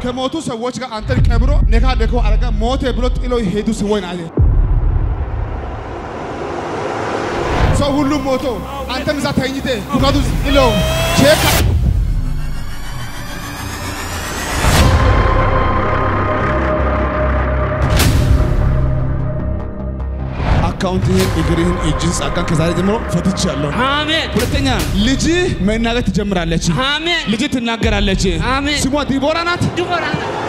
ከሞቱ ሰዎች ጋር አንተን ቀብሮ ነካ ደከው አረጋ ሞተ ብሎ ጥሎ ሄዱ ሰዎች ናቸው። ሰው ሁሉ ሞቶ አንተም እዛ ተኝተ ሙቀቱ ጥሎ ቼክ አካውንትህን፣ እግርህን፣ እጅህን ጸጋን ከዛሬ ጀምሮ ፈትቻለሁ። አሜን ሁለተኛ ልጅ መናገር ትጀምራለች። አሜን ልጅ ትናገራለች። አሜን። ስሟ ዲቦራ ናት። ድቦራ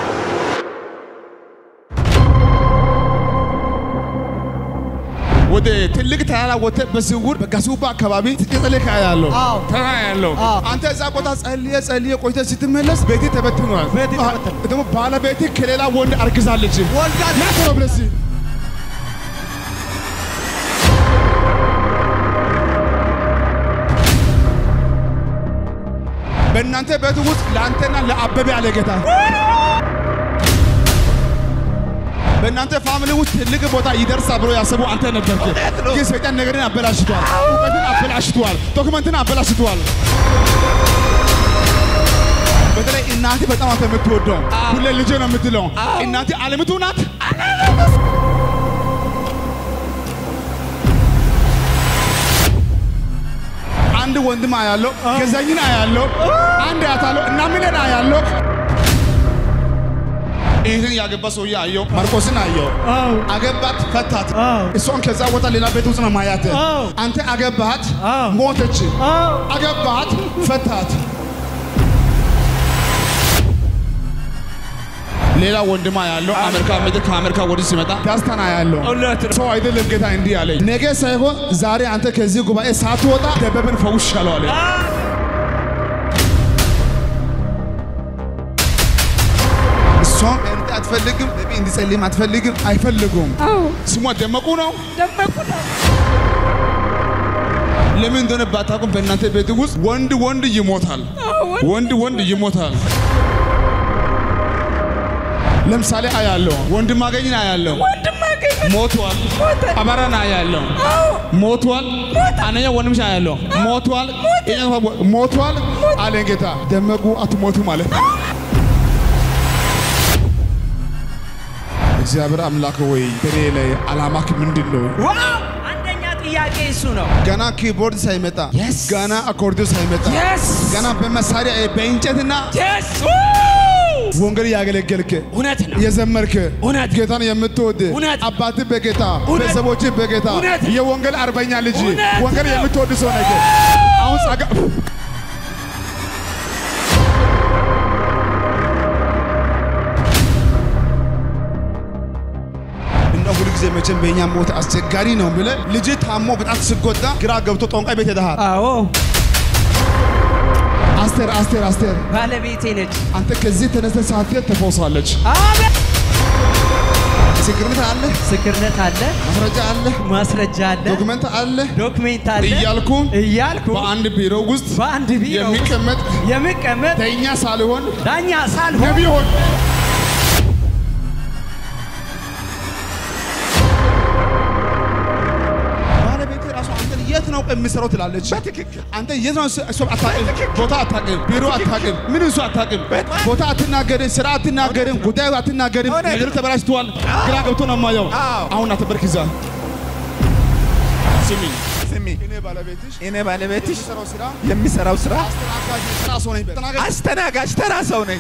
ወደ ትልቅ ተራራ ወጥተህ በስውር በጋሱባ አካባቢ ስትጸልይ ያለው አዎ። ተራራ ያለው አዎ። አንተ እዛ ቦታ ጸልየ ጸልየ ቆይተህ ስትመለስ ቤቴ ተበትኗል። ቤቴ ተበትኗል። ደግሞ ባለቤቴ ከሌላ ወንድ አርግዛለች። ወልዳለች። ና ቶሎ ብለህ እስኪ በእናንተ ቤት ውስጥ ለአንተና ለአበበ ያለ ጌታ በእናንተ ፋሚሊ ውስጥ ትልቅ ቦታ ይደርሳል ብሎ ያሰቡ አንተ ነበርክ። ግን ሰይጣን ነገርን አበላሽቷል፣ እውቀትን አበላሽቷል፣ ዶክመንትን አበላሽቷል። በተለይ እናቴ በጣም አንተ የምትወደው ሁሌ ልጄ ነው የምትለው እናቴ አለምቱ ናት። አንድ ወንድም አያለው፣ ገዛኝን አያለው፣ አንድ አያታለው እና ሚለን አያለው። ይህን ያገባ ሰውዬ አየው፣ ማርቆስን አየው። አገባት፣ ፈታት። እሷን ከዛ ቦታ ሌላ ቤት ውስጥ ነው ማያት። አንተ አገባት፣ ሞተች። አገባት፣ ፈታት። ሌላ ወንድማ ያለው አሜሪካ ምድር ከአሜሪካ ወዲህ ሲመጣ ዳስታና ያለው ሰው አይደለም። ጌታ እንዲህ አለኝ፣ ነገ ሳይሆን ዛሬ አንተ ከዚህ ጉባኤ ሳትወጣ ደበብን ፈውሻለሁ አለ። እሷም እርድ አትፈልግም፣ ነቢ እንዲጸልይም አትፈልግም፣ አይፈልጉም። ስሟ ደመቁ ነው። ደመቁ ነው ለምን እንደሆነ ባታውቁም በእናንተ ቤት ውስጥ ወንድ ወንድ ይሞታል፣ ወንድ ወንድ ይሞታል። ለምሳሌ አያለው ወንድም አገኝን አያለው ወንድም አገኘ ሞቷል። አበራን አያለው ሞቷል። አንደኛ ወንድምሽ አያለው ሞቷል። ይሄኛው ሞቷል አለን ጌታ። ደመቁ አትሞቱ ማለት ነው። እግዚአብሔር አምላክ ወይ በኔ ላይ አላማክ ምንድን ነው? ዋው አንደኛ ጥያቄ እሱ ነው ገና ኪቦርድ ሳይመጣ Yes. ገና አኮርዲዮ ሳይመጣ የስ ገና በመሳሪያ በእንጨትና የስ ወንጌል ያገለገልክ እውነት ነው የዘመርክ እውነት ጌታን የምትወድ እውነት አባት በጌታ እውነት ቤተሰቦች በጌታ እውነት የወንጌል አርበኛ ልጅ እውነት ወንጌል ነው። የምትወድ ሰው ነህ። አሁን ጸጋ እና ሁሉ ጊዜ መቼም በእኛ ሞት አስቸጋሪ ነው ብለህ ልጅ ታሞ በጣም ስጎዳ ግራ ገብቶ ጠንቋይ ቤት ሄደሃል። አዎ አስቴር አስቴር አስቴር ባለቤቴ ነች አንተ ከዚህ ተነስተህ ሳትሄድ ተፈውሳለች። አሜን ምስክርነት አለ፣ ምስክርነት አለ ማስረጃ አለ፣ ማስረጃ አለ ዶክመንት አለ ዶክሜንት አለ እያልኩ እያልኩ በአንድ ቢሮ ውስጥ በአንድ ቢሮ ውስጥ የሚቀመጥ የሚቀመጥ ዳኛ ሳልሆን ዳኛ ሳልሆን ነቢይ ሆን ባለቤቴ ራሱ አንተን የት ነው የምሰራው ትላለች። በትክክል አንተ የት ነው እሱ አታውቅም፣ ቦታ አታውቅም፣ ቢሮ አታውቅም፣ ምን እሱ አታውቅም፣ ቦታ አትናገርም፣ ስራ አትናገርም፣ ጉዳዩ አትናገርም። ነገሩ ተበላሽተዋል። ግራ ገብቶ ነው የማየው። አሁን አትበርክ ይዛ ስሚኝ ስሚ እኔ ባለቤትሽ እኔ ባለቤትሽ የምሰራው ስራ የሚሰራው ስራ አስተናጋጅ ስራ ሰው ነኝ። ተናገር አስተናጋጅ ተራ ሰው ነኝ።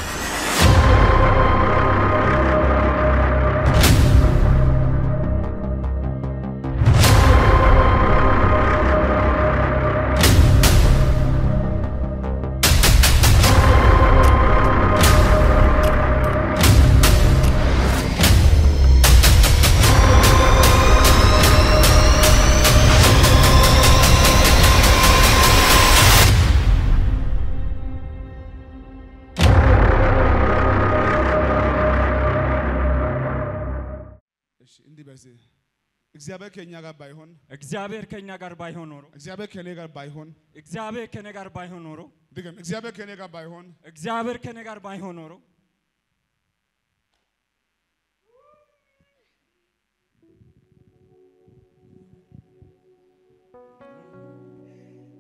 እሺ እንዲህ በዚህ እግዚአብሔር ከእኛ ጋር ባይሆን እግዚአብሔር ከኛ ጋር ባይሆን ኖሮ እግዚአብሔር ከእኔ ጋር ባይሆን እግዚአብሔር ከኔ ጋር ባይሆን ኖሮ ድገም እግዚአብሔር ከእኔ ጋር ባይሆን እግዚአብሔር ከኔ ጋር ባይሆን ኖሮ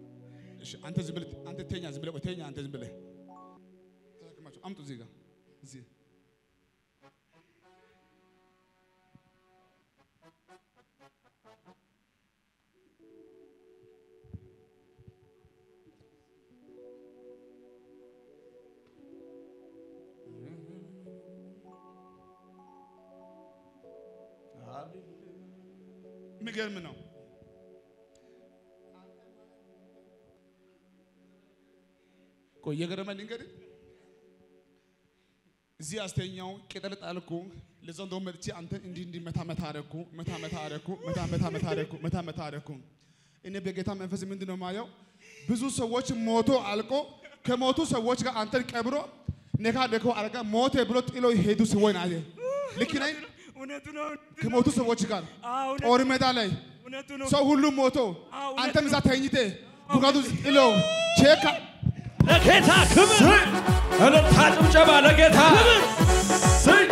እሺ አንተ ዝም ብለህ አንተ ተኛ ዝም ብለህ ቆይ ተኛ አንተ ዝም ብለህ ተሸክማቸው አምጡ እዚህ ጋር የሚገርም ነው። ቆይ የገረመኝ ልንገርህ። እዚህ አስተኛው ቅጠል ጣልኩ። ለዛው እንደውም መጥቼ አንተ እንዲህ እንዲህ መታ መታ አደረኩ መታ መታ አደረኩ መታ መታ መታ አደረኩ መታ መታ አደረኩ። እኔ በጌታ መንፈስ ምንድን ነው የማየው? ብዙ ሰዎች ሞቶ አልቆ ከሞቱ ሰዎች ጋር አንተን ቀብሮ ነካ ነካ አረጋ ሞተ ብሎ ጥሎ ሄዱ ሲሆን አየ ልክ ነኝ። እውነቱ ነው። ከሞቱ ሰዎች ጋር አዎ፣ እውነት- ጦር ሜዳ ላይ እውነቱ ነው። ሰው ሁሉም ሞቶ አዎ፣ እውነት አንተም እዛ ነው። ተኝቴ ጉጋቱ ጥሎ ቼካ ለጌታ ክብር እልልታ ጭብጨባ ለጌታ ስይ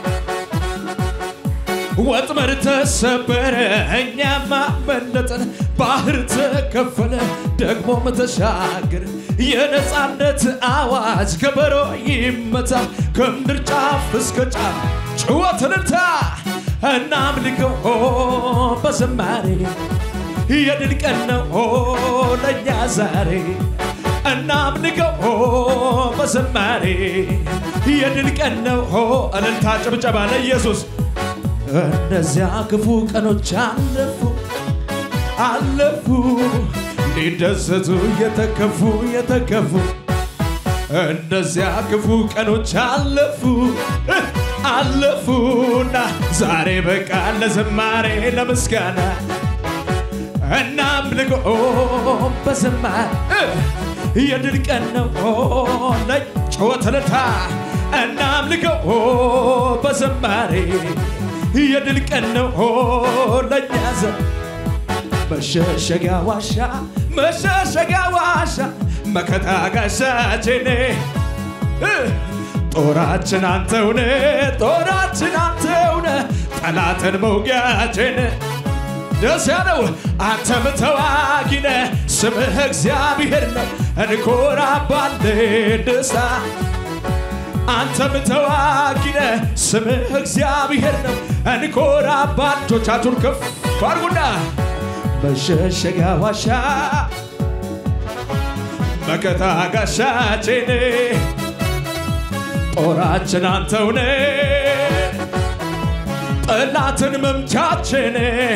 ወጥመድ ተሰበረ እኛማ መለጠን ባህር ተከፈለ ደግሞም ተሻገር የነፃነት አዋጅ ከበሮ ይመታ ከምድር ጫፍ እስከ ጫፍ ጭወት እልልታ እናምልከው በዝማሬ የድል ቀን ነው ለእኛ ዛሬ እናምልከው በዝማሬ የድል ቀን ነው እልልታ ጭብጨባ ለኢየሱስ እነዚያ ክፉ ቀኖች አለፉ አለፉ ሊደሰቱ የተከፉ የተከፉ እነዚያ ክፉ ቀኖች አለፉ አለፉና ዛሬ በቃ ለዝማሬ ለምስጋና እናምልኮ በዝማሬ የድል ቀን ነው ለጭወት እልልታ እናምልኮ በዝማሬ የድል ቀን ነው ለእኛ ዘ መሸሸጊያ ዋሻ መሸሸጊያ ዋሻ መከታ ጋሻችን ጦራችን አንተውነ ጦራችን አንተውነ ጠላትን መውጊያችን ደስ ያለው አንተም ተዋጊነ ስምህ እግዚአብሔር ነው እንኮራባለን ደስታ አንተም ተዋጊነ ስምህ እግዚአብሔር ነው እንኮራባ እጆቻችሁን ከፍ አድርጉና መሸሸጊያ ዋሻ መከታ ጋሻችን ጦራችን አንተውነ ጠላትን መምቻችን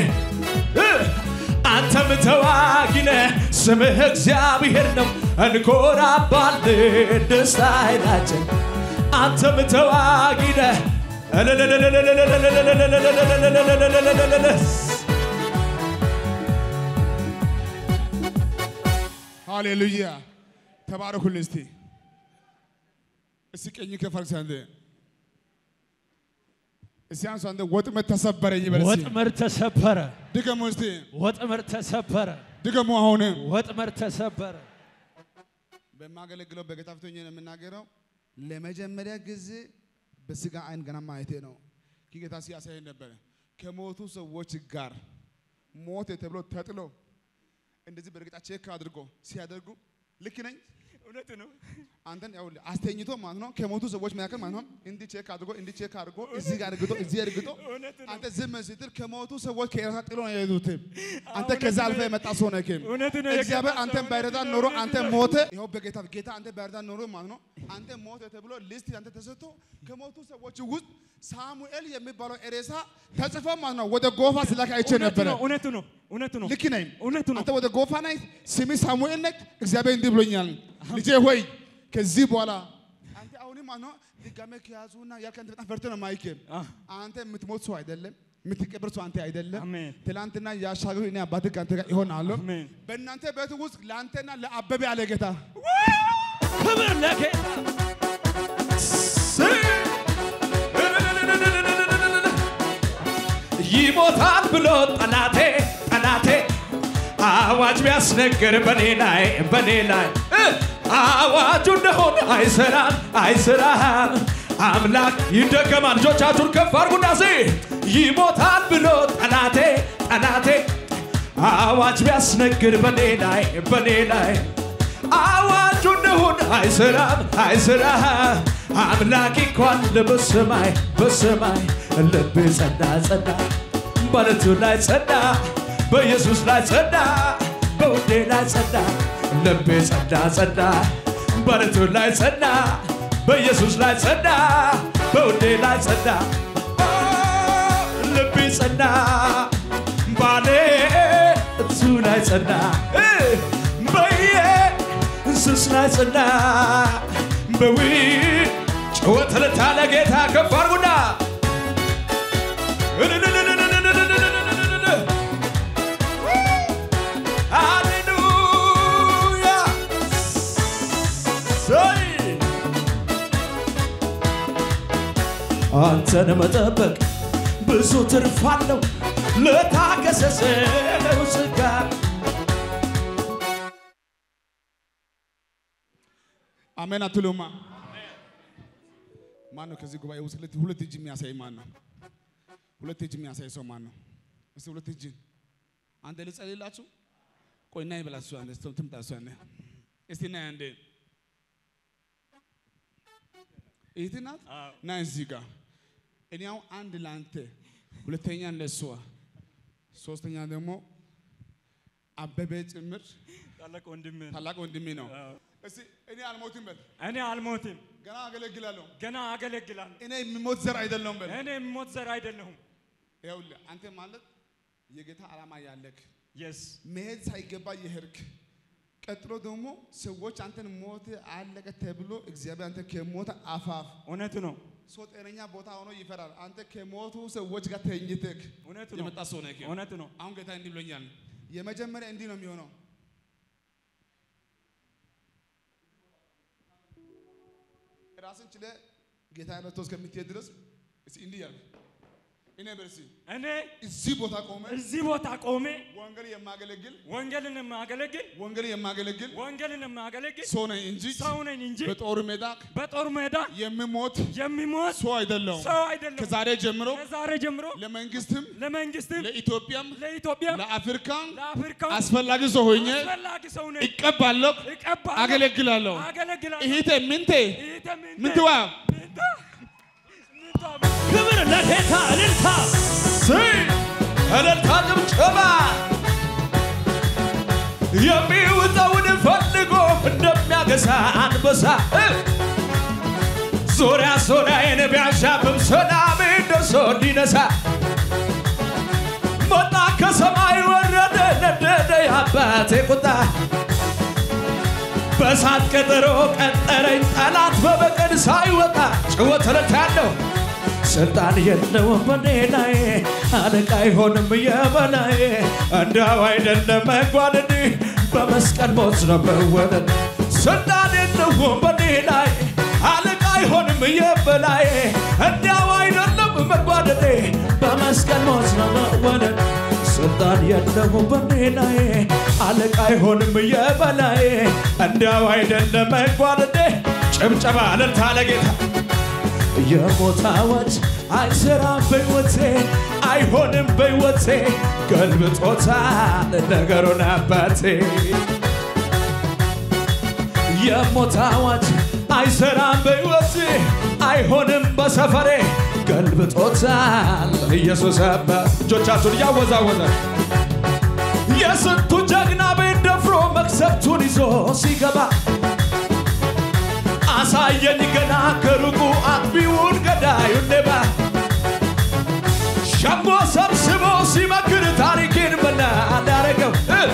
አንተም ተዋጊነ ስምህ እግዚአብሔር ነው እንኮራባለን ደስታ ኃይላችን አንተም ተዋጊነ ሃሌሉያ ተባረኩልኝ። እስቲ እስቲ ቀኝ ከፈርክ አንተ እስቲ አንሱ አንተ ወጥመድ ተሰበረኝ በል እስቲ ወጥመድ ተሰበረ ድገሙ እስቲ ወጥመድ ተሰበረ ድገሙ አሁን ወጥመድ ተሰበረ በማገለግለው በጌታ ፊት ሆኜ ነው የምናገረው። ለመጀመሪያ ጊዜ በስጋ አይን ገና ማየቴ ነው። ጌታ ሲያሳይ ነበረ ከሞቱ ሰዎች ጋር ሞት ተብሎ ተጥሎ እንደዚህ በእርግጣ ቼክ አድርጎ ሲያደርጉ ልክ ነኝ። እውነቱ ነው። አንተን ያው አስተኝቶ ማለት ነው ከሞቱ ሰዎች መካከል ማለት ነው እንዲህ ቼክ አድርጎ እንዲህ ቼክ አድርጎ እዚህ ጋር እርግጦ እዚህ እርግጦ እውነት ነው። አንተ ዝም ስትል ከሞቱ ሰዎች ከራሳ ጥሎ ነው የሄዱት። አንተ እውነት ከዛ ነው። አልፈ የመጣ ሰው ነህ። እውነት ነው። እግዚአብሔር የገባ አንተን ሰው ባይረዳ እውነት ኖሮ ነው። አንተ ሞተ። ይኸው በጌታ ጌታ አንተ ባይረዳ ኖሮ ማለት ነው አንተ ሞተ ተብሎ ሊስት አንተ ተሰጥቶ ከሞቱ ሰዎች ውስጥ ሳሙኤል የሚባለው ኤሬሳ ተጽፎ ማለት ነው ወደ ጎፋ ስላክ አይቼ እውነቱ ነበረ። ነው። እውነቱ ነው። እውነቱ ነው። ልክ ነኝ። እውነቱ ነው። አንተ ወደ ጎፋ ነህ፣ ስምህ ሳሙኤል ነህ። እግዚአብሔር እንዲህ ብሎኛል፣ ልጄ ሆይ ከዚህ በኋላ አንተ አሁንም ማለት ነው ድጋሜ ከያዙና ያልከ አንተ በጣም ፈርተህ ነው ማይክ አህ። አንተ የምትሞት ሰው አይደለም፣ የምትቀበር ሰው አንተ አይደለም። አሜን። ትላንትና ያሻገሩ እኔ አባትህ ከአንተ ጋር ይሆናለሁ። አሜን። በእናንተ ቤት ውስጥ ለአንተና ለአበበ ያለ ጌታ ክብር ለጌታ ይሞታል ብሎ ጠላቴ ጠላቴ አዋጅ ቢያስነግር በኔ ላይ በኔ ላይ እ አዋጁ እንደሆነ አይሰራም አይሰራም አምላክ ይደገማል። ልጆቻችሁን ከፍ አድርጉና ሲ ይሞታል ብሎ ጠላቴ ጠላቴ አዋጅ ቢያስነግር በኔ ላይ በኔ ላይ አዋጁ እንደሆነ አይሰራም አይሰራም አምላክ እንኳን በሰማይ በሰማይ ልቤ ጸዳ ጸዳ በለቱ ላይ ጸዳ በኢየሱስ ላይ ጸዳ በውዴ ላይ ጸዳ ልቤ ጸዳ ጸዳ በለቱ ላይ ጸዳ በኢየሱስ ላይ ጸዳ በውዴ ላይ ጸዳ ልቤ ጸዳ ባሌ እሱ ላይ ጸና እ በየ እንስስ ላይ ጸና በዊ ጭወት ለታለ ጌታ ከፍ አድርጉና ሃሌሉያ ሰይ አንተን መጠበቅ ብዙ ትርፍ አለው ለታገሰ ሰው ሥጋ አሜን አትሉማ? ማን ነው ከዚህ ጉባኤ ውስጥ ሁለት- ሁለት እጅ የሚያሳይ ማን ነው? ሁለት እጅ የሚያሳይ ሰው ማን ነው? እስቲ ሁለት እጅ አንተ ልጸልይላችሁ። ቆይ ና ይበላችሁ አንተ እስቲ ትምጣ እሷ ነ እስቲ ና አንዴ እህት ናት ና እዚህ ጋር እኔ አሁን አንድ ለአንተ ሁለተኛ ለእሷ ሶስተኛ ደግሞ አበበ ጭምር ታላቅ ወንድም ታላቅ ወንድሜ ነው። እስቲ እኔ አልሞትም በል እኔ አልሞትም፣ ገና አገለግላለሁ። ገና አገለግላለሁ። እኔ የሚሞት ዘር አይደለሁም በል። እኔ የምሞት ዘር አይደለሁም። ይኸውልህ አንተ ማለት የጌታ ዓላማ ያለክ የስ መሄድ ሳይገባ የሄድክ ቀጥሎ ደግሞ ሰዎች አንተን ሞት አለቀ ተብሎ እግዚአብሔር አንተ ከሞት አፋፍ እውነት ነው፣ ሰው ጤነኛ ቦታ ሆኖ ይፈራል። አንተ ከሞቱ ሰዎች ጋር ተኝተክ እውነት ነው፣ የመጣ ሰው ነህ። እውነት ነው። አሁን ጌታ እንዲህ ብሎኛል። የመጀመሪያ እንዲህ ነው የሚሆነው። ራስን ችለ ጌታ መጥቶ እስከምትሄድ ድረስ እስኪ እንዲህ ያልክ እኔ በርሲ እኔ እዚህ ቦታ ቆመ እዚህ ቦታ ቆሜ ወንጌል የማገለግል ወንጌልን የማገለግል ወንጌል የማገለግል ወንጌልን የማገለግል ሰው ነኝ እንጂ ሰው ነኝ እንጂ በጦር ሜዳ በጦር ሜዳ የምሞት የሚሞት ሰው አይደለሁም። ሰው አይደለም። ከዛሬ ጀምሮ ከዛሬ ጀምሮ ለመንግስትም ለመንግስትም ለኢትዮጵያም ለኢትዮጵያ ለአፍሪካም ለአፍሪካ አስፈላጊ ሰው ሆኜ አስፈላጊ ሰው ነኝ። እቀባለሁ፣ እቀባለሁ፣ አገለግላለሁ። አገለግላለሁ። እህቴ ምንቴ ይህተ ምንተ- ምንትዋ ምንተ- ምንተ- ክብር ለጌታ እልልታ ስይ እልልታ ጭብጨባ የሚውጠውን ፈልጎ እንደሚያገሳ አንበሳ እ! ዙሪያ ዙሪያዬን ቢያሻብም ሰላሜ ደርሶ እንዲነሳ መጣ ከሰማይ ወረደ ነደደ የአባቴ ቁጣ በሳት ቀጠሮ ቀጠረኝ ጠላት በበቀል ሳይወጣ ጭወት ረታለሁ ስልጣን የለውም በኔ ላይ አለቃ አይሆንም የበላይ እንዳው አይደለም መጓደድ በመስቀል ሞት ነው መወለድ ስልጣን የለውም በኔ ላይ አለቃ አይሆንም የበላይ እንዲያው አይደለም መጓደድ በመስቀል ሞት ነው መወለድ ስልጣን የለውም በኔ ላይ አለቃ አይሆንም የበላይ እንዲያው አይደለም መጓደድ ጭብጨባ እልልታ ለጌታ የሞት አዋጅ አይሰራም በሕይወቴ አይሆንም በሕይወቴ ገልብጦታል ነገሩን አባቴ የሞት አዋጅ አይሰራም በሕይወቴ አይሆንም በሰፈሬ ገልብጦታል ኢየሱስ አባ እጆቻችሁን እያወዛወዘ የስንቱ ጀግና ቤት ደፍሮ መክሰብቱን ይዞ ሲገባ አሳየኝ ገና ከሩቁ አጥቢውን ገዳዩን ሌባ ሸንጎ ሰብስቦ ሲመክር ታሪኬን በላ እንዳረገው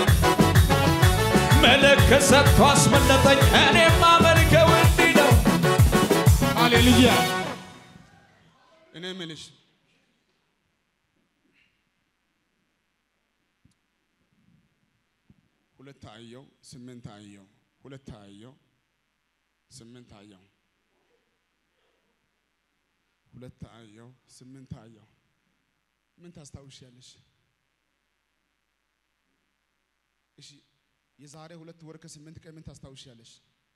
መለከት ሰጥቶ አስመለጠኝ እኔማ መልከው እንዲህ ነው ሃሌሉያ። እኔ የምልሽ ሁለት አየው፣ ስምንት አየው፣ ሁለት አየው፣ ስምንት አየው፣ ሁለት አየው፣ ስምንት አየው። ምን ታስታውሻለሽ? እሺ የዛሬ ሁለት ወር ከስምንት ቀን ምን ታስታውሻለሽ?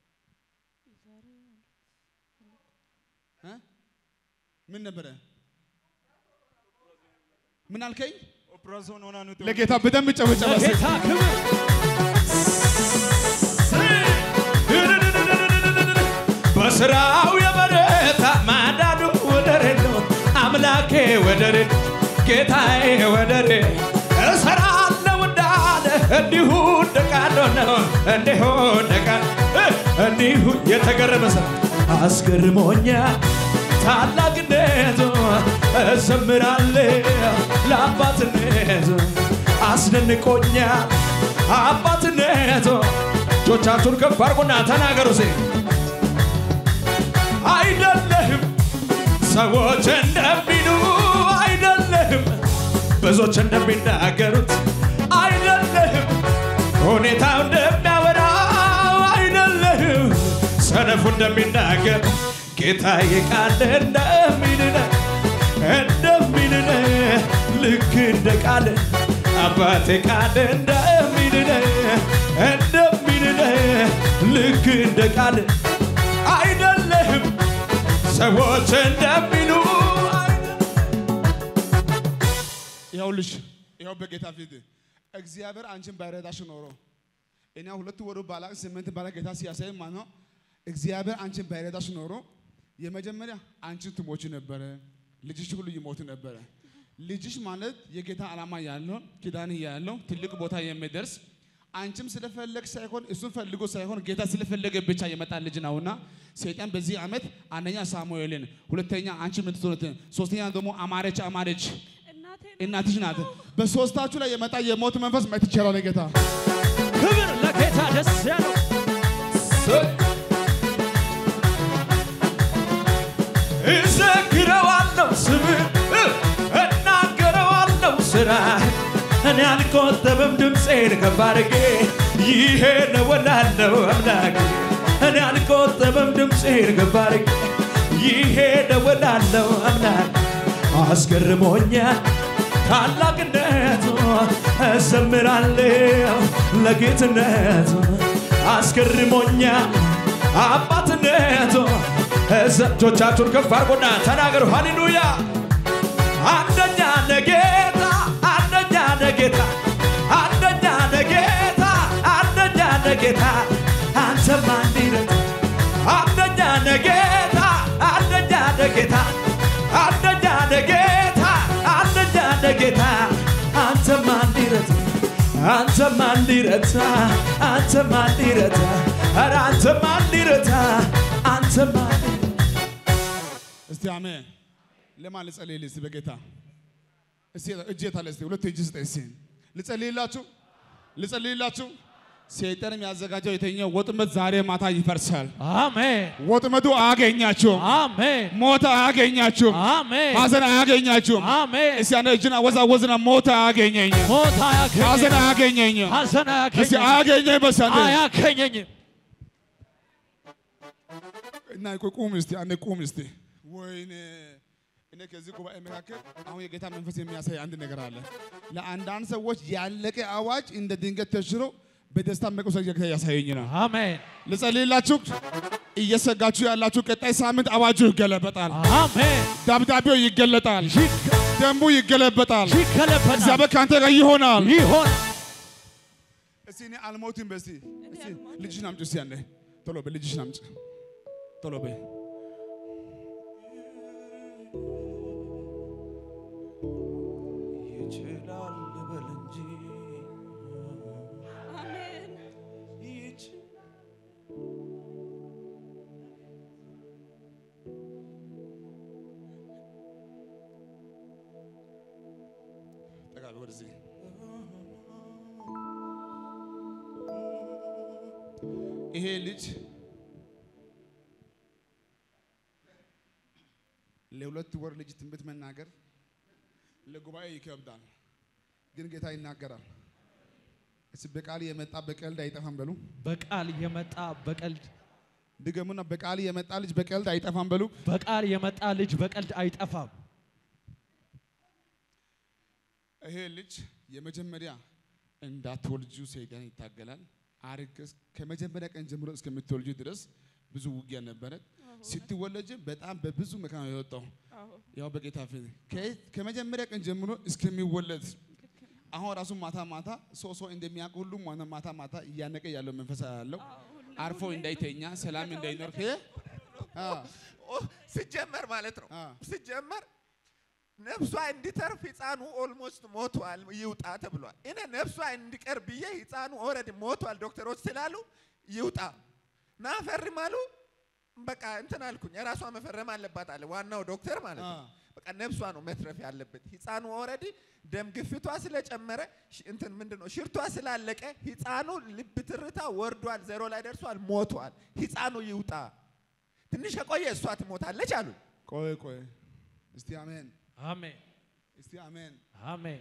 እ? ምን ነበረ? ምን አልከኝ? ኦፕራሲዮን ሆና ነው ለጌታ በደንብ ጨበጨበ። እስኪ። ጌታ ክብር በስራው የበረታ ማዳኑ ወደር የለው አምላኬ ወደር ጌታዬ ወደር እሰራለሁ እንዳለ እንዲሁ እንደቃሎ ነው እንዲሁ እንደቃል እንዲሁ የተገረመ ሰው አስገርሞኛል ታላቅነቱ እዘምራለሁ ለአባትነቱ አስደንቆኛል አባትነቱ እጆቻችሁን ከፍ አድርጉና ተናገሩ ሴ አይደለህም ሰዎች እንደሚሉ አይደለህም ብዙዎች እንደሚናገሩት አይደለህም ሁኔታው እንደሚያወራው አይደለህም ሰነፉ እንደሚናገር ጌታ የቃል እንደሚልነ እንደሚልነ ልክ እንደ ቃል አባቴ ቃል እንደሚልነ እንደሚልነ ልክ እንደ ቃል አይደለህም ሰዎች እንደሚሉ ይኸውልሽ ይኸው በጌታ ፊት እግዚአብሔር አንቺን ባይረዳሽ ኖሮ እኛ ሁለት ወሩ ባላ ስምንት ባላ ጌታ ሲያሳይ ማለት ነው። እግዚአብሔር አንቺን ባይረዳሽ ኖሮ የመጀመሪያ አንቺን ትሞች ነበረ፣ ልጅሽ ሁሉ ይሞት ነበረ። ልጅሽ ማለት የጌታ ዓላማ ያለው ኪዳን ያለው ትልቅ ቦታ የሚደርስ አንቺም ስለፈለግ ሳይሆን እሱን ፈልጎ ሳይሆን ጌታ ስለፈለገ ብቻ የመጣ ልጅ ነውና ሰይጣን በዚህ ዓመት አንደኛ ሳሙኤልን፣ ሁለተኛ አንቺ ምትሆኑትን፣ ሶስተኛ ደግሞ አማረች አማረች እናትሽ ናት። በሶስታችሁ ላይ የመጣ የሞት መንፈስ ማየት ይቻላል። ጌታ ክብር ለጌታ ደስ ያለው እዘክረዋለሁ ስምህ እናገረዋለሁ ስራ እኔ አልቆጠብም ድምፄን ከፍ አድርጌ ይሄ ነው እላለሁ አምላኬ እኔ አልቆጠብም ድምፄን ከፍ አድርጌ ይሄ ነው እላለሁ አምላኬ አስገርሞኛል ታላቅነቱ እዘምራለሁ ለጌትነቱ አስገርሞኛል አባትነቱ እጆቻችሁን ከፍ አድርጎና ተናገሩ ሃሌሉያ አንደኛ ነጌታ አንደኛ ነጌታ አንደኛ ነጌታ አንደኛ ነጌታ አንተማ እንዲረት አንደኛ ነጌታ አንደኛ ነጌታ አንደኛ ነጌታ አንደኛ ነጌታ አንተማ እንዲረት አንተማ እንዲረታ አንተማ እንዲረታ ኧረ አንተማ እንዲረታ አንተማ እንዲረታ እስቲ አሜን። ለማን ልጸልይልህ? እስቲ በጌታ እስቲ እጅ የታለ? እስቲ ሁለት እጅ ስጠኝ። እስቲ ልጸልይላችሁ፣ ልጸልይላችሁ። ሰይጣን የሚያዘጋጀው የተኛው ወጥመድ ዛሬ ማታ ይፈርሳል። አሜን ወጥመዱ አያገኛችሁም። አሜን ሞት አያገኛችሁም። አሜን ሐዘን አያገኛችሁም። አሜን እስቲ አንተ እጅን አወዛወዝና ሞት አያገኘኝም፣ ሞት ሐዘን አያገኘኝም አያገኘኝም። ሐዘን እስቲ አያገኘኝም አያገኘኝ በስ አንተ አያገኘኝም እና ቆይ ቁም እስቲ አንዴ ቁም እስቲ። ወይኔ እኔ ከዚህ ጉባኤ መካከል አሁን የጌታ መንፈስ የሚያሳይ አንድ ነገር አለ። ለአንዳንድ ሰዎች ያለቀ አዋጅ እንደ ድንገት ተሽሮ በደስታ መቆሰል ጌታ ያሳየኝ ነው። አሜን ልጸልይላችሁ። እየሰጋችሁ ያላችሁ ቀጣይ ሳምንት አዋጁ ይገለበጣል፣ አሜን ደብዳቤው ይገለጣል፣ ደንቡ ይገለበጣል። ይከለበናል እግዚአብሔር ከአንተ ጋር ይሆናል። ይሆን እስቲ እኔ አልሞትም። በስቲ እስቲ ልጅሽን አምጪ። እስቲ አንዴ ቶሎ በይ ልጅሽን አምጪ። ቶሎ በይ ይችላል በል እንጂ ጠጋ በይ ወደዚህ። ይሄ ልጅ ለሁለት ወር ልጅ ትንቢት መናገር ለጉባኤ ይከብዳል፣ ግን ጌታ ይናገራል። እስኪ በቃል የመጣ በቀልድ አይጠፋም በሉ። በቃል የመጣ በቀልድ ድገሙና በቃል የመጣ ልጅ በቀልድ አይጠፋም በሉ። በቃል የመጣ ልጅ በቀልድ አይጠፋም ይሄ ልጅ የመጀመሪያ እንዳትወልጁ ሰይጣን ይታገላል። አርግዝ ከመጀመሪያ ቀን ጀምሮ እስከምትወልጁ ድረስ ብዙ ውጊያ ነበረ። ስትወለጅ በጣም በብዙ መከራ ነው የወጣው። ያው በጌታ ፊት ከ- ከመጀመሪያ ቀን ጀምሮ እስከሚወለድ አሁን ራሱ ማታ ማታ ሰው ሰው እንደሚያውቅ ሁሉ ማታ ማታ ማታ እያነቀ ያለው መንፈስ ያለው አርፎ እንዳይተኛ ሰላም እንዳይኖር ከ- አ ኦ፣ ሲጀመር ማለት ነው አ ሲጀመር ነፍሷ እንዲተርፍ ህፃኑ ኦልሞስት ሞቷል፣ ይውጣ ተብሏል። እኔ ነፍሷ እንዲቀር ብዬ ህፃኑ ኦልሬዲ ሞቷል ዶክተሮች ስላሉ ይውጣ ና ፈርም አሉ። በቃ እንትን አልኩኝ። የራሷ መፈረም አለባት አለ ዋናው ዶክተር ማለት ነው። አ በቃ በቃ ነፍሷ ነው መትረፍ ያለበት። ህፃኑ ኦልሬዲ ደም ግፊቷ ስለጨመረ ሽ- እንትን ምንድን ነው ሽርቷ ስላለቀ ህፃኑ ልብ ትርታ ወርዷል፣ ዜሮ ላይ ደርሷል፣ ሞቷል። ህፃኑ ይውጣ። ትንሽ ከቆየ እሷ ትሞታለች አሉ። ቆይ ቆይ፣ እስቲ አሜን፣ አሜን እስቲ አሜን። አሜን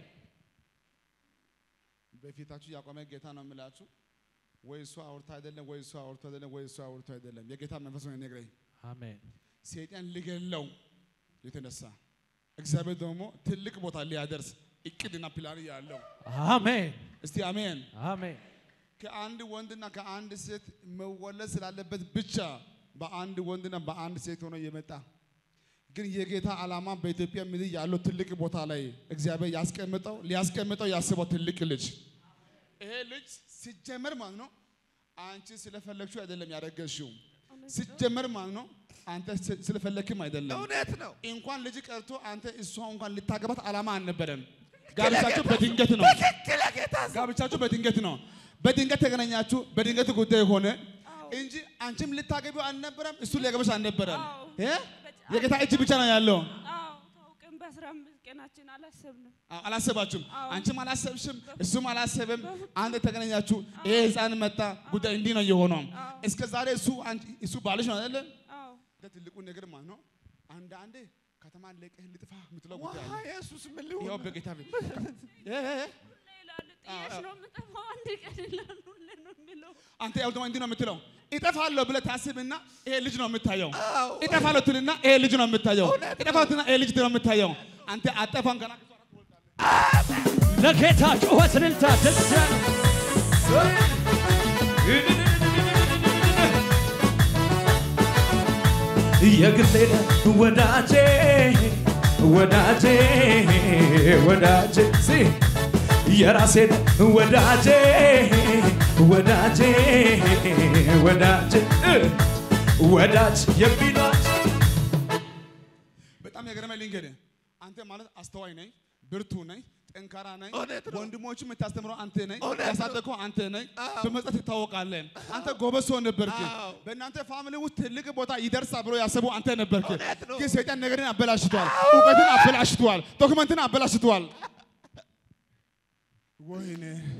በፊታችሁ ያቆመ ጌታ ነው የምላችሁ። ወይ እሱ አውርቶ አይደለም፣ ወይ እሱ አውርቶ አይደለም፣ ወይ እሱ አውርቶ አይደለም። የጌታ መንፈስ ነው የሚነግረኝ። አሜን ሰይጣን ሊገለው የተነሳ እግዚአብሔር ደግሞ ትልቅ ቦታ ሊያደርስ እቅድና ፕላን ያለው አሜን እስቲ አሜን። አሜን ከአንድ ወንድና ከአንድ ሴት መወለድ ስላለበት ብቻ በአንድ ወንድና በአንድ ሴት ሆኖ የመጣ ግን የጌታ ዓላማ በኢትዮጵያ ምድር ያለው ትልቅ ቦታ ላይ እግዚአብሔር ያስቀምጠው ሊያስቀምጠው ያስበው ትልቅ ልጅ ይሄ ልጅ ሲጀመር ማለት ነው አንቺ ስለፈለግሽው አይደለም ያደረገሽው ሲጀመር ማለት ነው አንተ ስ- ስለፈለግክም አይደለም እውነት ነው። እንኳን ልጅ ቀርቶ አንተ እሷ እንኳን ልታገባት ዓላማ አልነበረም ጋብቻችሁ በድንገት ነው ትክክል ጌታ ሰው ጋብቻችሁ በድንገት ነው። በድንገት ተገናኛችሁ፣ በድንገት ጉዳይ ሆነ እንጂ አንቺም ልታገቢው አልነበረም፣ እሱ ሊያገባሽ አልነበረም። አዎ። እ? የጌታ እጅ ብቻ ነው ያለው። አዎ ታውቅም በአስራ አምስት ቀናችን አላሰብንም። አዎ፣ አላሰባችሁም፣ አዎ። አንቺም አላሰብሽም፣ እሱም አላሰበም። አንድ ተገናኛችሁ፣ ይሄ ህፃን መጣ፣ ጉዳይ እንዲህ ነው የሆነው። አዎ። እስከ ዛሬ እሱ አንቺ- እሱ ባልሽ ነው አይደለ? አዎ ትልቁ ነገር ማለት ነው አንዳንዴ ከተማ ለቀህ ልጥፋ የምትለው ጉዳይ ዋ አለ። ኢየሱስ ምን ይኸው ሊሆን በጌታ ቤት እ- እ- እ- ይላሉ ጥየሽ ነው የምጠፋው አንድ ቀን ይላሉ ሁሌ ነው የሚለው አንተ ያው ደግሞ እንዲህ ነው የምትለው እጠፋለሁ ብለህ ታስብና ይሄ ልጅ ነው የምታየው። አዎ። እጠፋለሁ ትልና ይሄ ልጅ ነው የምታየው። እጠፋለሁ ትልና ይሄ ልጅ ነው የምታየው። አንተ አጠፋም ገና ለጌታ ጩኸት እልልታ ደስ ያለ የግሌ ወዳጄ ወዳጄ ወዳጄ ሲ የራሴን ወዳጄ ወዳጄ ወዳጄ እ ወዳጅ የሚሏች በጣም የገረመኝ ልንገርህ፣ አንተ ማለት አስተዋይ ነኝ፣ ብርቱ ነኝ፣ ጠንካራ ነኝ። እውነት ነው። ወንድሞቹ የምታስተምረው አንተ ነኝ፣ እውነት ነው። ያሳደግከው አንተ ነኝ። አዎ። በመስጠት ትታወቃለህ። አንተ ጎበዝ ሰው ነበርክ። አዎ። በእናንተ ፋሚሊ ውስጥ ትልቅ ቦታ ይደርሳል ብሎ ያሰቡ አንተ ነበርክ። እውነት ነው። ግን ሰይጣን ነገርን አበላሽቷል፣ እውቀትን አበላሽቷል፣ ዶክመንትን አበላሽቷል። ወይኔ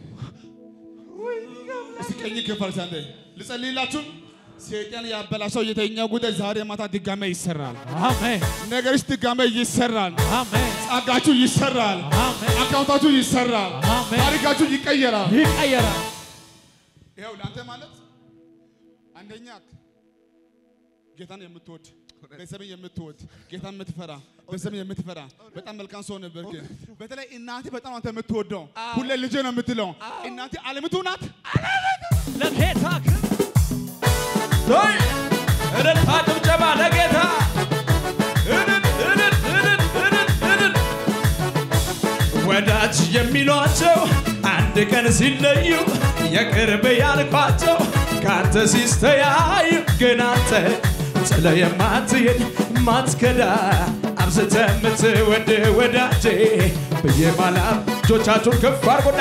እስቲ ቀኝ ከፈርስ አንተ ልጸልይላችሁ። ሰይጣን ያበላሸው የተኛው ጉዳይ ዛሬ ማታ ድጋሜ ይሰራል። አሜን ነገርሽ ድጋሜ ይሰራል። አሜን ጸጋችሁ ይሰራል። አሜን አካውንታችሁ ይሰራል። አሜን። ታሪካችሁ ይቀየራል። ይቀየራል ይኸው ለአንተ ማለት አንደኛ ጌታን የምትወድ ቤተሰብን የምትወድ ጌታን የምትፈራ ቤተሰብን የምትፈራ በጣም መልካም ሰው ነበርክ። በተለይ እናቴ በጣም አንተ የምትወደው ሁሌ ልጄ ነው የምትለው እናቴ አለምቱ ናት። ለጌታ ክብር ሆይ እልልታ ጭብጨባ ለጌታ እልል እልል እልል እልል እልል ወዳጅ የሚሏቸው አንድ ቀን ሲለዩ የቅርብ ያልኳቸው ከአንተ ሲስተያዩ ግን አንተ ጥለ የማትሄድ ማትከዳ አብዝተ የምትወድ ወዳጄ ብዬ ማላም እጆቻችሁን ከፍ አድርጉና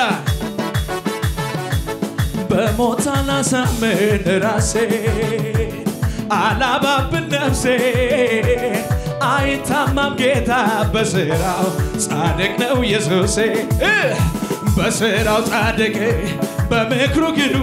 በሞት አላሳምን ራሴ አላባብን ነፍሴ አይታማም ጌታ በስራው ጻድቅ ነው ኢየሱሴ እ በስራው ጻድቅ በምክሩ ግዱ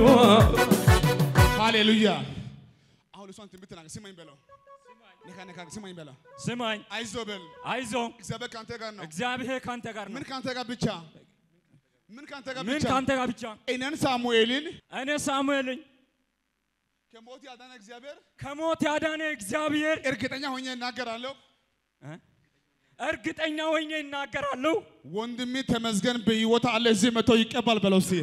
ሃሌሉያ። አሁን እሷን ትንቢት ተናገር። ስማኝ በለው። ነካ ነካ ስማኝ በለው። ስማኝ፣ አይዞ በል። አይዞ እግዚአብሔር ከአንተ ጋር ነው። እግዚአብሔር ካንተ ጋር ነው። ምን ከአንተ ጋር ብቻ ምን ከአንተ ጋር ምን ብቻ ካንተ ጋር ብቻ? እኔን ሳሙኤልን እኔ ሳሙኤልኝ ከሞት ያዳነ እግዚአብሔር ከሞት ያዳነ እግዚአብሔር እርግጠኛ ሆኜ እናገራለሁ። እርግጠኛ ሆኜ ይናገራለሁ። ወንድሜ ተመስገን በሕይወት አለ። እዚህ መጥቶ ይቀባል በለው እስኪ።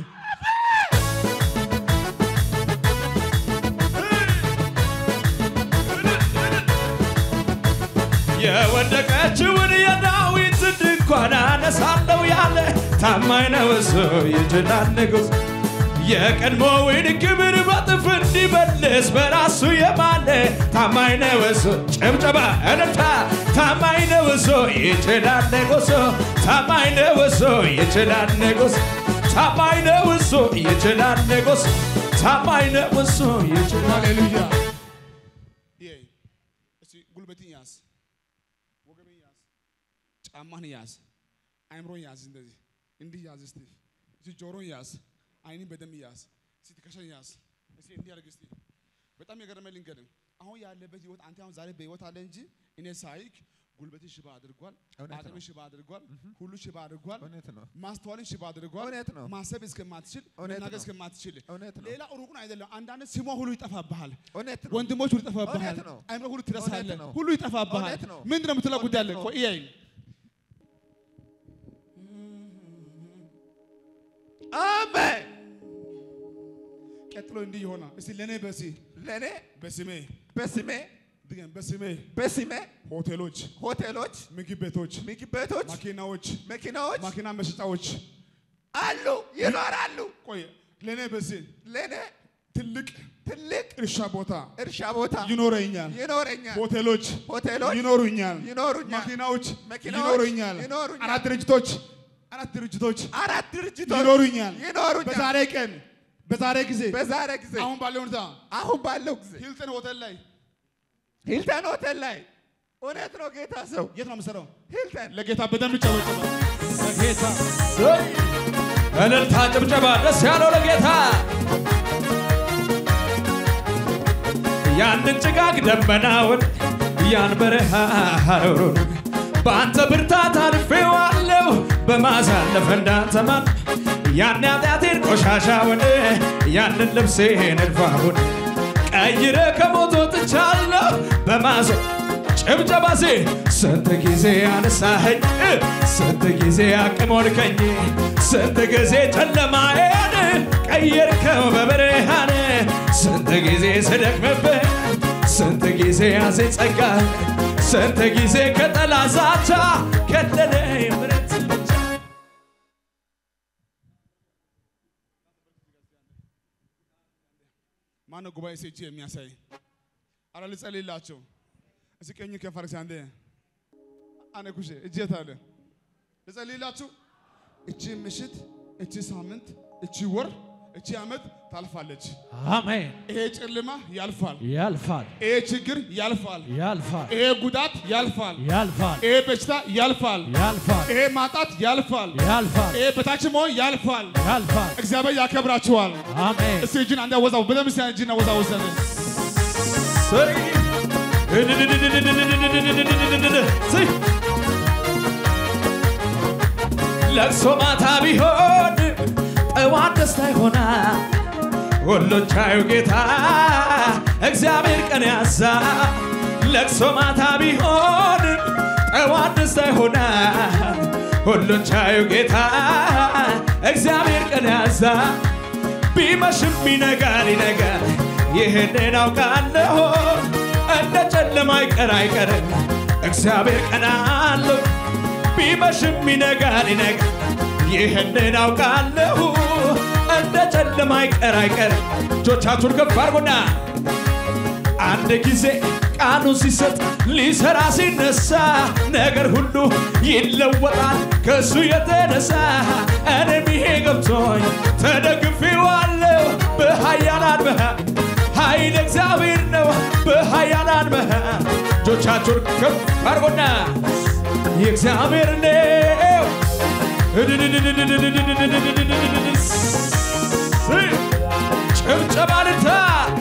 የወደቀችውን የዳዊት ድንኳን አነሳለሁ ያለ ታማኝ ነው እሱ ይችላል ንጉሥ የቀድሞውን ክብር በጥፍ እንዲመልስ በራሱ የማለ ታማኝ ነው እሱ ጭብጨባ እልልታ ታማኝ ነው እሱ ይችላል ንጉሥ ታማኝ ነው እሱ ይችላል ንጉሥ ታማኝ ነው እሱ ይችላል ንጉሥ ታማኝ ነው እሱ ይችላል ሃሌሉያ። ይሄ እስቲ ጉልበትን ያዝ፣ ወገብን ያዝ፣ ጫማን ያዝ፣ አይምሮን ያዝ፣ እንደዚህ እንዲህ ያዝ። እስቲ እስቲ ጆሮን ያዝ፣ አይንን በደንብ ያዝ፣ እስቲ ትከሻን ያዝ። እስቲ እንዲህ አድርግ እስቲ። በጣም የገረመኝ ልንገርህ፣ አሁን ያለበት ህይወት አንተ አሁን ዛሬ በህይወት አለ እንጂ እኔ ሳይክ ጉልበትን ሽባ አድርጓል፣ እውነት ነው። አቅምን ሽባ አድርጓል፣ ሁሉ ሽባ አድርጓል፣ እውነት ነው። ማስተዋልን ሽባ አድርጓል፣ እውነት ነው። ማሰብ እስከማትችል እውነት መናገር ነው። እስከማትችል እውነት ነው። ሌላ ሩቁን አይደለም። አንዳንድ ስሟ ሁሉ ይጠፋብሃል። እውነት ነው። ወንድሞች ሁሉ ይጠፋብሃል። እውነት ነው። አይምሮ ሁሉ ትረሳለህ። እውነት ነው። ሁሉ ይጠፋብሃል። እውነት ነው። ምንድን ነው የምትለው ጉዳይ አለ? እውነት ነው። ቆይ እያየኝ አሜን። ቀጥሎ እንዲህ ይሆናል። እስቲ ለእኔ በሲ ለእኔ በስሜ በስሜ ድገም፣ በስሜ በስሜ ሆቴሎች፣ ሆቴሎች፣ ምግብ ቤቶች፣ ምግብ ቤቶች፣ ማኪናዎች፣ መኪናዎች ማኪና መሸጫዎች አሉ ይኖራሉ። ቆይ ለእኔ በሲ ለእኔ ትልቅ ትልቅ እርሻ ቦታ እርሻ ቦታ ይኖረኛል። ይኖረኛል። ሆቴሎች ሆቴሎች ይኖሩኛል። ይኖሩኛል። ማኪናዎች መኪናዎች ይኖሩኛል። ይኖሩኛል። አራት ድርጅቶች አራት ድርጅቶች አራት ድርጅቶች ይኖሩኛል። ይኖሩኛል። በዛሬ ቀን በዛሬ ጊዜ በዛሬ ጊዜ አሁን ባለው ሁኔታ አሁን ባለው ጊዜ ሂልተን ሆቴል ላይ ሂልተን ሆቴል ላይ እውነት ነው ጌታ ሰው የት ነው የምሰራው? ሂልተን ለጌታ በደንብ ጨበጭባ። ለጌታ እልልታ ጭብጨባ ደስ ያለው ለጌታ ያንን ጭጋግ ደመናውን ያን በረሃ ሐሩሩን በአንተ ብርታት አልፌዋለሁ በማሳለፍ እንዳንተማን ያን ኃጢአቴን ቆሻሻውን ያንን ልብሴን እድፋውን ቀይረ ከሞት ወጥቻለሁ በማዞ ጭብጨባሴ ስንት ጊዜ አነሳኸኝ ስንት ጊዜ አቅሞልከኝ ስንት ጊዜ ጨለማዬን ቀየርከው በብርሃን ስንት ጊዜ ስደክምብህ ስንት ጊዜ ያዜ ጸጋ ስንት ጊዜ ከጠላት ዛቻ ከለለኝ ምሕረት ብቻ ማነው ጉባኤ ሴ እጅ የሚያሳይ? አረ ልጸልይላቸው። እስኪ ቀኝ ከፍ አድርግ እስኪ አንዴ አነ ኩሼ እጅ የት አለ? ልጸልይላችሁ። እቺ ምሽት፣ እቺ ሳምንት፣ እቺ ወር፣ እቺ ዓመት ታልፋለች። አሜን። ይሄ ጨለማ ያልፋል። ያልፋል፣ ይሄ ችግር ያልፋል። ያልፋል፣ ይሄ ጉዳት ያልፋል። ያልፋል፣ ይሄ በሽታ ያልፋል። ያልፋል፣ ይሄ ማጣት ያልፋል። ያልፋል፣ ይሄ በታች መሆን ያልፋል። ያልፋል። እግዚአብሔር ያከብራችኋል። አሜን። እስቲ እጅን አንዴ አወዛው በደምብ እስቲ እጅን አወዛውዝ እስቲ። ሰይ ሰይ ለቅሶ ማታ ቢሆን ጠዋት ደስታ ይሆናል። ሁሉን ቻዩ ጌታ እግዚአብሔር ቀን ያዛ ለቅሶ ማታ ቢሆን ጠዋት ደስታ ይሆናል። ሁሉን ቻዩ ጌታ እግዚአብሔር ቀን ያዛ ቢመሽም ይነጋል ይነጋል ይህንን አውቃለሁ እንደ ጨለማ አይቀር አይቀርም እግዚአብሔር ቀን አለው ቢመሽም ይነጋል ይነጋል ይህንን አውቃለሁ እንደ ጨለማ አይቀር አይቀርም እጆቻችሁን ከፍ አድርጉና አንድ ጊዜ ቃሉ ሲሰጥ ሊሰራ ሲነሳ ነገር ሁሉ ይለወጣል ከእሱ የተነሳ እኔም ይሄ ገብቶኝ ተደግፌዋለሁ በኃያላን መሃ ኃይል እግዚአብሔር ነው በኃያላን መሃ እጆቻችሁን ከፍ አድርጎና የእግዚአብሔር ነው ጭብጨባ ልታ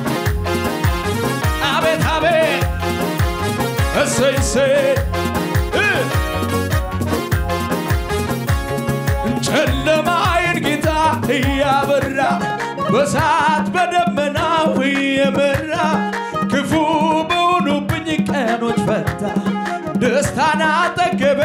አቤት አቤት እሰይ እሰይ እ ጨለማዬን ጌታ እያበራ በሳት በደመናው እየመራ ክፉ በሆኑብኝ ቀኖች ፈታ ደስታን አጠገቤ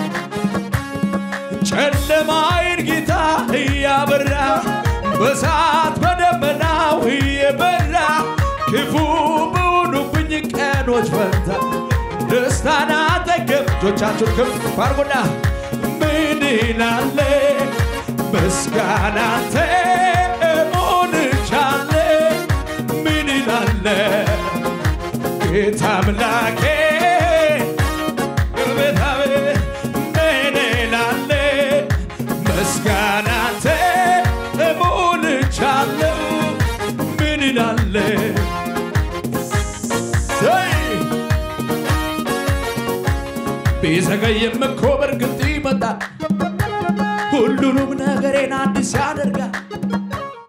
ጨለማዬን ጌታ እያበራ በሳት በደመናው እየበራ ክፉ በሆኑብኝ ቀኖች ፈታ ደስታን አጠገብ እጆቻችሁን ከፍ አድርጉና ምን ይላለ ምስጋናንተ ሆንቻለ ምን ይላለ ጌታ አምላኬ ቤት አቤት ምን ይላለ ምስጋናንተ ሆንቻለሁ ምን ይላለ ሰይ ቢዘገይም እኮ በእርግጥ ይመጣል። ሁሉንም ነገሬን አዲስ ያደርጋል።